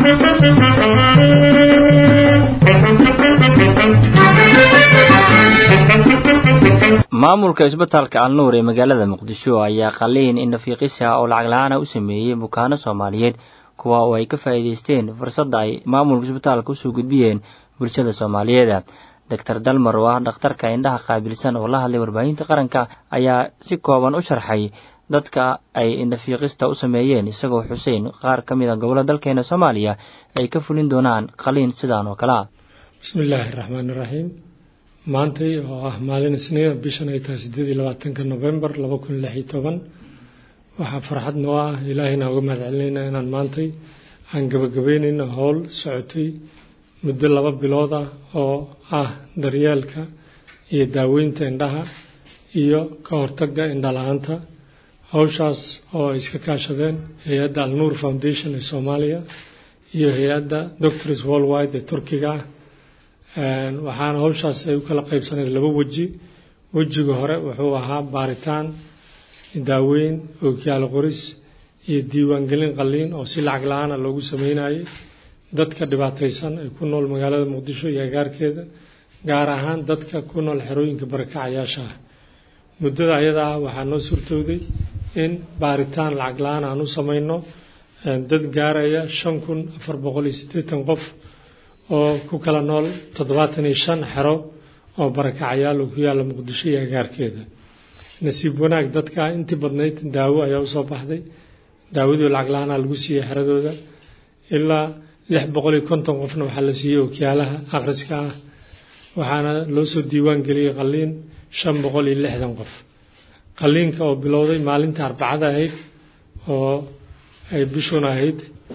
maamulka isbitaalka alnuur ee magaalada muqdisho ayaa qaliin indhafiiqisa oo lacag la-aana u sameeyey bukaano soomaaliyeed kuwa oo ay ka faa'iidaysteen fursadda ay maamulka isbitaalka usoo gudbiyeen bulshada soomaaliyeed doctor dalmar oo ah dhakhtarka indhaha qaabilsan oo la hadlay warbaahinta qaranka ayaa si kooban u sharxay dadka ay indhafiiqista u sameeyeen isagoo xuseyn qaar ka mid a gobollo dalkeena soomaaliya ay ka fulin doonaan qaliin sidaan oo kale ah bismi illaahi raxmaani raxiim maantay oo ah maalin isniina bishan ay tahay sideed iyo labaatanka novembar laba kun lix iyo toban waxaa farxad noo ah ilaahayna uga mahad celinayna inaan maantay aan gabagabeynayno howl socotay muddo laba bilood ah oo ah daryeelka iyo daaweynta indhaha iyo ka hortagga indhala-aanta howshaas oo ay iska kaashadeen hay-adda alnuur foundation ee soomaaliya iyo hay-adda doctors worldwide ee turkiga ah waxaana howshaas ay u kala qaybsaneyd laba weji wejiga hore wuxuu ahaa baaritaan daaweyn ookiyaalo qoris iyo diiwaangelin qaliin oo si lacag la-aana loogu sameynayay dadka dhibaataysan ee ku nool magaalada muqdisho iyo agaarkeeda gaar ahaan dadka ku nool xerooyinka barakacayaasha ah muddada ayada ah waxaa noo suurtooday in baaritaan lacag la-aan aan u sameyno dad gaaraya shan kun afar boqol iyo siddeetan qof oo ku kala nool toddobaatan iyo shan xero oo barakacayaal oo ku yaalla muqdisho iyo agaarkeeda nasiib wanaag dadka intii badnayd daawo ayaa usoo baxday daawadii lacag la-aanaa lagu siiyey xeradooda ilaa lix boqol iyo konton qofna waxaa la siiyey ookiyaalaha akhriska ah waxaana loo soo diiwaan geliyey qaliin shan boqol iyo lixdan qof qaliinka oo bilowday maalinta arbacada ahayd oo ay bishuna ahayd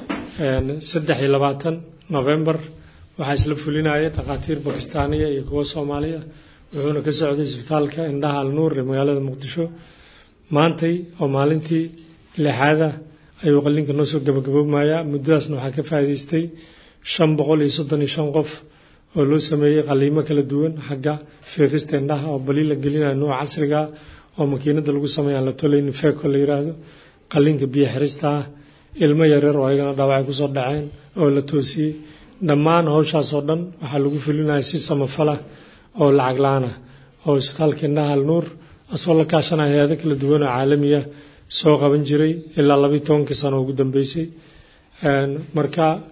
saddex iyo labaatan novembar waxaa isla fulinaya dhakhaatiir bakistaaniya iyo kuwo soomaaliya wuxuuna ka socday isbitaalka indhaha alnuur ee magaalada muqdisho maantay oo maalintii lixaada ayuu qaliinka noo soo gabagaboomayaa muddadaasna waxaa ka faa'iidaystay shan boqol iyo soddon iyo shan qof oo loo sameeyey qaliimo kala duwan xagga fiiqista indhaha oo bali la gelinayo nuuca casriga oo makiinada lagu sameeya aan la tolayn feeko la yiraahdo qaliinka biyo xirista ah ilmo yaryar oo ayagana dhaawacay kusoo dhaceen oo la toosiyey dhammaan howshaas oo dhan waxaa lagu fulinaya si samafala oo lacag la-aan ah oo isbitaalka indhaha alnuur asagoo la kaashanaya hay-ado kala duwan oo caalamiya soo qaban jiray ilaa labayo tobankii sano ugu dambeysay marka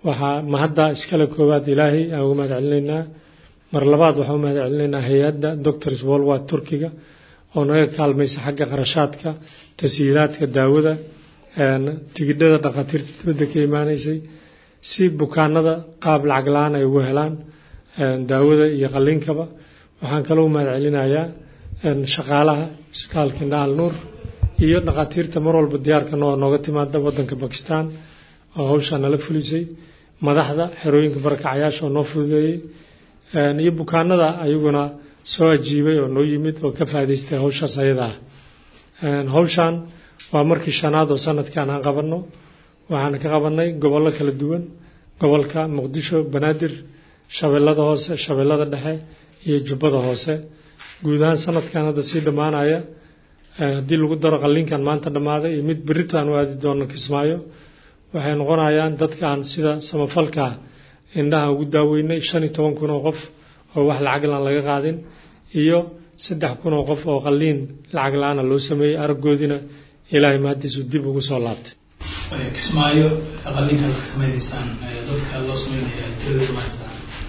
waxaa mahadda iskale koowaad ilaahay aan uga mahad celinaynaa mar labaad waxaan u mahad celinaynaa hay-adda doctors worldwide turkiga oo naga kaalmaysa xagga qarashaadka tashiilaadka daawada tigidhada dhakhaatiirta dibadda ka imaanaysay si bukaanada qaab lacag la-aan ay ugu helaan daawada iyo qalliinkaba waxaan kaloo u mahad celinayaa shaqaalaha isbitaalka indhaal nuur iyo dhakhaatiirta mar walba diyaarka noo nooga timaada wadanka bakistan oo hawshaa nala fulisay madaxda xerooyinka barakacyaasha oo noo fududeeyey iyo bukaanada ayaguna soo ajiibay oo noo yimid oo ka faa'idaystay hawshaas ayada ah hawshan waa markii shanaad oo sanadkan aan qabanno waxaan ka qabanay gobollo kala duwan gobolka muqdisho banaadir shabeellada hoose shabeellada dhexe iyo jubbada hoose guud ahaan sanadkan hadda sii dhammaanaya haddii lagu daro qalliinkan maanta dhammaaday iyo mid berrito aan u aadi doono kismaayo waxay noqonayaan dadkaan sida samafalka indhaha ugu daaweynay shan iyo toban kun oo qof oo wax lacag la-aan laga qaadin iyo saddex kun oo qof oo qalliin lacag la-aana loo sameeyey araggoodiina ilaahay mahadiisu dib ugu soo laabtay kismaayo qalliinka ka sameynaysaan dadka loo sameynaya tiradooda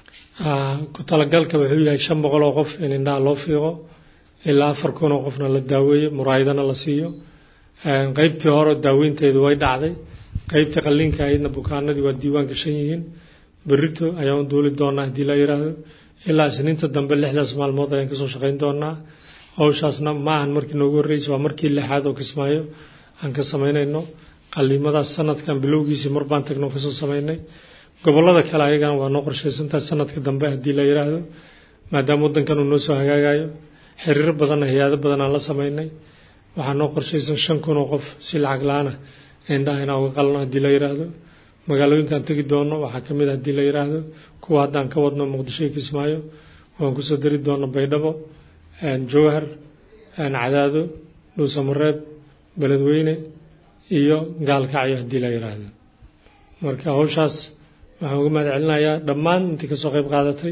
ku talagalka wuxuu yahay shan boqol oo qof in indhaha loo fiiqo ilaa afar kun oo qofna la daaweeyo muraayadana la siiyo qeybtii hore daaweynteedu way dhacday qeybtii qalliinka ahaydna bukaanadii waa diiwaan gashan yihiin berrito ayaan u duuli doonaa haddii la yidhaahdo ilaa isniinta dambe lixdaas maalmood ayaan kasoo shaqayn doonaa hawshaasna ma ahan markii noogu horreysay waa markii lixaad oo kismaayo aan ka samaynayno qalliimadaas sanadkan bilowgiisii mar baan tagno kasoo samaynay gobollada kale ayagana waa noo qorshaysantahay sanadka dambe haddii la yidhaahdo maadaama waddankan uu noo soo hagaagayo xiriiro badanna hay-ado badan aan la samaynay waxaa noo qorshaysan shan kun oo qof si lacag la-aana indhaha inaan uga qalno haddii la yidhaahdo magaalooyinkaan tegi doono waxaa ka mid a haddii la yidhaahdo kuwa haddaan ka wadno muqdisho iyo kismaayo waan kusoo dari doono baydhabo jowhar cadaado dhuusamareeb beledweyne iyo gaalkacyo haddii la yidhaahdo marka hawshaas waxaan uga mahad celinayaa dhammaan intii kasoo qayb qaadatay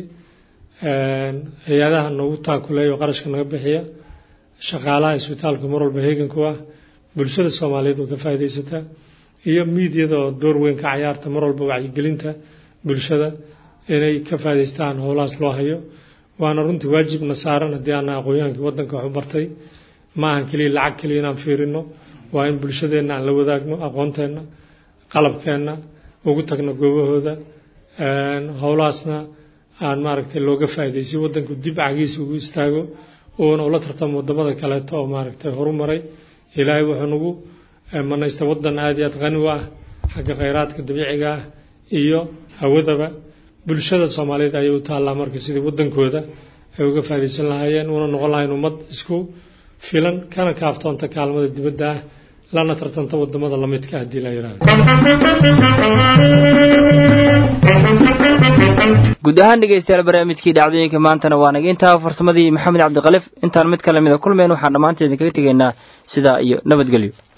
hay-adaha noogu taakuleeya oo qarashka naga bixiya shaqaalaha isbitaalka mar walba heeganku ah bulshada soomaaliyeed oo ka faa'iidaysataa iyo miidyada oo door weyn ka cayaarta mar walba wacyigelinta bulshada inay ka faa'idaystaan howlahaas loo hayo waana runtii waajibna saaran haddii aana aqoonyaankii waddanka wax u bartay ma ahan keliya lacag keliya inaan fiirino waa in bulshadeenna aan la wadaagno aqoonteenna qalabkeenna ugu tagno goobahooda howlahaasna aan maaragtay looga faa'iday si waddanku dib cagiisa ugu istaago uuna ula tartamo waddamada kaleeto oo maaragtay horu maray ilaahay wuxuu nagu manaystay waddan aad iyo aad qani u ah xagga khayraadka dabiiciga ah iyo hawadaba bulshada soomaaliyeed ayay u taallaa marka sidii waddankooda ay uga faa'iidaysan lahaayeen una noqon lahayn ummad isku filan kana kaaftoonta kaalmada dibadda ah lana tartanta waddamada lamidka haddii la yidhaahdo guud ahaan dhegaystayaal barnaamijkii dhacdooyinka maantana waa naga intaa farsamadii maxamed cabdikalif intaan mid kale mida kulmeen waxaan dhammaanteedin kaga tegaynaa sidaa iyo nabadgelyo